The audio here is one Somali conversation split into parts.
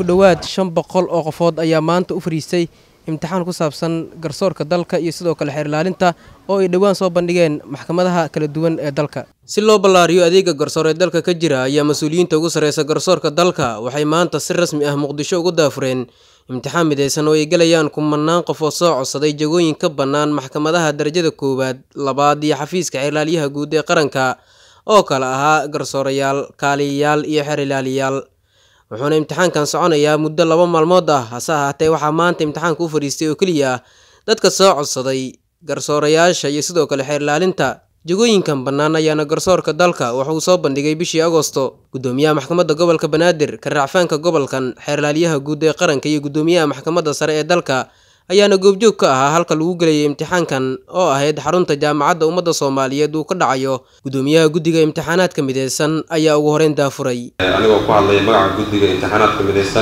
dhowaad shan boqol oo qofood ayaa maanta u fariistay imtixaan ku saabsan garsoorka dalka iyo sidoo kale xeer ilaalinta oo ay dhowaan soo bandhigeen maxkamadaha kala duwan ee dalka si loo ballaariyo adeega garsoor ee dalka ka jira ayaa mas-uuliyiinta ugu sarreysa garsoorka dalka waxay maanta si rasmi ah muqdisho ugu daafureen imtixaan midaysan oo ay gelayaan kumanaan qof oo soo codsaday jagooyin ka bannaan maxkamadaha darajada koowaad labaad iyo xafiiska xeerlaaliyaha guud ee qaranka oo kale ahaa garsoorayaal kaaliyayaal iyo xeer ilaaliyaal wuxuuna imtixaankan soconayaa muddo laba maalmood ah hase ahaatee waxaa maanta imtixaanka u fadhiistay oo keliya dadka soo codsaday garsoorayaasha iyo sidoo kale xeer ilaalinta jagooyinkan bannaan ayaana garsoorka dalka waxa uu soo bandhigay bishii agosto guddoomiyaha maxkamadda gobolka banaadir karracfaanka gobolkan xeerlaaliyaha guud ee qaranka iyo guddoomiyaha maxkamadda sare ee dalka ayaana goobjoog ka ahaa halka lagu gelayay imtixaankan oo ahayd xarunta jaamacadda ummadda soomaaliyeed uu ka dhacayo guddoomiyaha guddiga imtixaanaadka mideysan ayaa ugu horeyn daafuray anigoo ku hadlaya magaca guddiga imtixaanaadka midaysan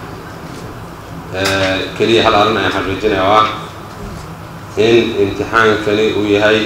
keliya hal arrin ayaan xaqiijinaya oo ah in imtixaankani uu yahay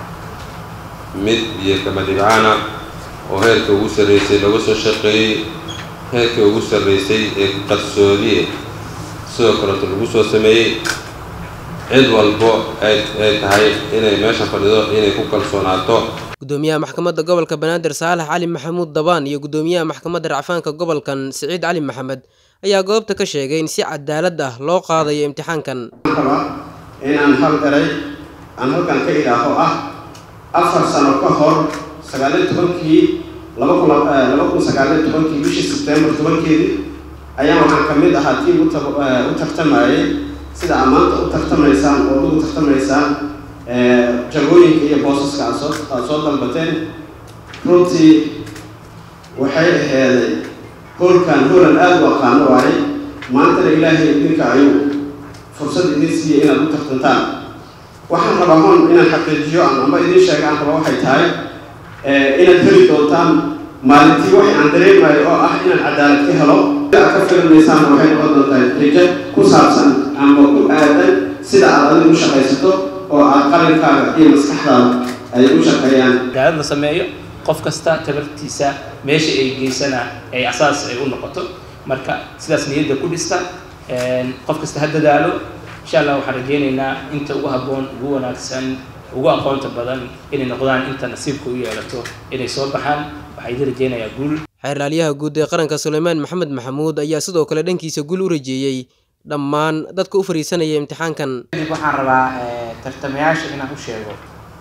mid iyo kamadibcaana oo heerka ugu sarreysay laga soo shaqeeyey heerka ugu sarreysay ee qarsoodiye sidoo kaleeto lagu soo sameeyey cid walbo ay tahay inay meesha fadhido inay ku kalsoonaato guddoomiyaha maxkamadda gobolka banaadir saalax cali maxamuud dabaan iyo guddoomiyaha maxkamadda racfaanka gobolkan siciid cali maxamed ayaa goobta ka sheegay in si cadaalad ah loo qaadayo imtixaankan inaan hal eray aan halkan ka idhaaho ah afar sano ka hor sagaaliyo tobankii laba kun laba kun sagaaliyo tobankii bishii sebtembar tobankeedii ayaa waxaan ka mid ahaa tii u tartamayay sida aad maanta u tartamaysaan oo ugu tartamaysaan jagooyinka iyo boosaska aad soo aad soo dalbateen runtii waxay aheeday hoolkan hoolan aada u aqaano waaye maantana ilaahay idinka ayuu fursad idin siiyey inaad u tartantaan waxaan rabaa hon inaan xaqiijiyo ama idin sheega aan raba waxay tahay inaad heli doontaan maalintii waxay aan dareemayo oo ah inaan cadaalad ka helo aad ka filinaysaan waxay noqon doontaa rijo ku saabsan ama ku aadan sida aad adigu u shaqaysato oo aad qalinkaaga iyo maskaxdaada ay u shaqeeyaan cadaalad la sameeyo qof kasta tabartiisa meesha ay geysana ay asaas ay u noqoto marka sidaas niyadda ku dhista qof kasta ha dadaalo insha allah waxaan rajeynaynaa inta ugu habboon ugu wanaagsan ugu aqoonta badan inay noqdaan inta nasiibka u yeelato inay soo baxaan waxaa idin rajeynayaa guul xeerlaaliyaha guud ee qaranka suleymaan maxamed maxamuud ayaa sidoo kale dhankiisa guul u rajeeyey dhammaan dadka u fariisanaya imtixaankan kadib waxaan rabaa tartamayaasha inaan u sheego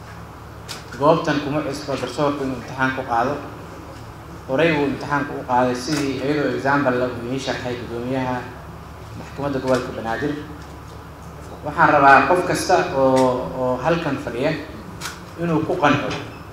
goobtan kuma cusbo garsoorku inuu imtixaan ku qaado horey buu imtixaanka u qaaday sidii iyadoo example la uu ii sharxay guddoomiyaha maxkamadda gobolka banaadir waxaan rabaa qof kasta oo oo halkan fadhiya inuu ku qanco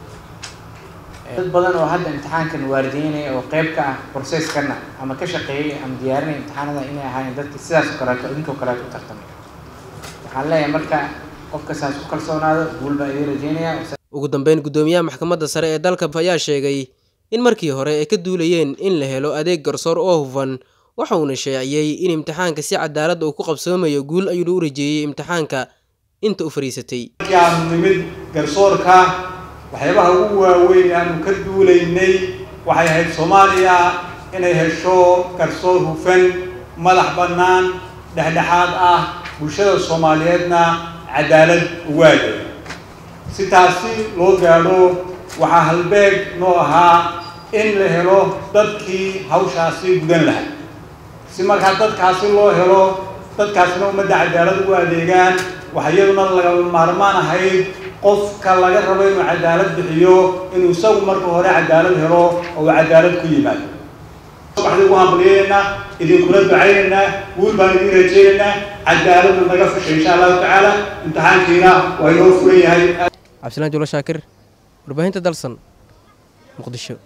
dad badan oo hadda imtixaankan waardiyeynaya oo qeyb ka ah processkana ama ka shaqeeyay ama diyaarinaya imtixaanada inay ahaayeen dadki sidaas oo kaleeto idinkoo kaleeto u tartamay waxaan leeyahay marka qof kastaas ku kalsoonaado guul baan idiin rajeynaya ugu dambeyn guddoomiyaha maxkamadda sare ee dalka ayaa sheegay in markii hore ay ka duulayeen in la helo adeeg garsoor oo hufan waxa uuna sheeciyey in imtixaanka si cadaalad uu ku qabsoomayo guul ayuuna u rajeeyey imtixaanka inta u fariisatay aanu nimid garsoorka waxyaabaha ugu waaweyn aanu ka duulaynay waxay ahayd soomaaliya inay hesho garsoor hufan madax bannaan dhexdhexaad ah bulshada soomaaliyeedna cadaalad uwaada si taasi loo gaadho waxaa halbeeg noo ahaa in la helo dadkii hawshaasi gudan lahaa si markaa dadkaasi loo helo dadkaasina ummadda cadaalad ugu adeegaan waxa iyaduna lagama maarmaan ahayd qofka laga rabo inuu cadaalad bixiyo inuu isagu marka hore cadaalad helo oo uu cadaalad ku yimaado waxaan ugu hambaliyeynaynaa idinkula ducaynaynaa guul baan idin rajeynaynaa cadaaladna naga fashay insha allahu tacaala imtixaankiina waa inoo furan yahay cabdilaan julo shaakir warbaahinta dalsan muqdisho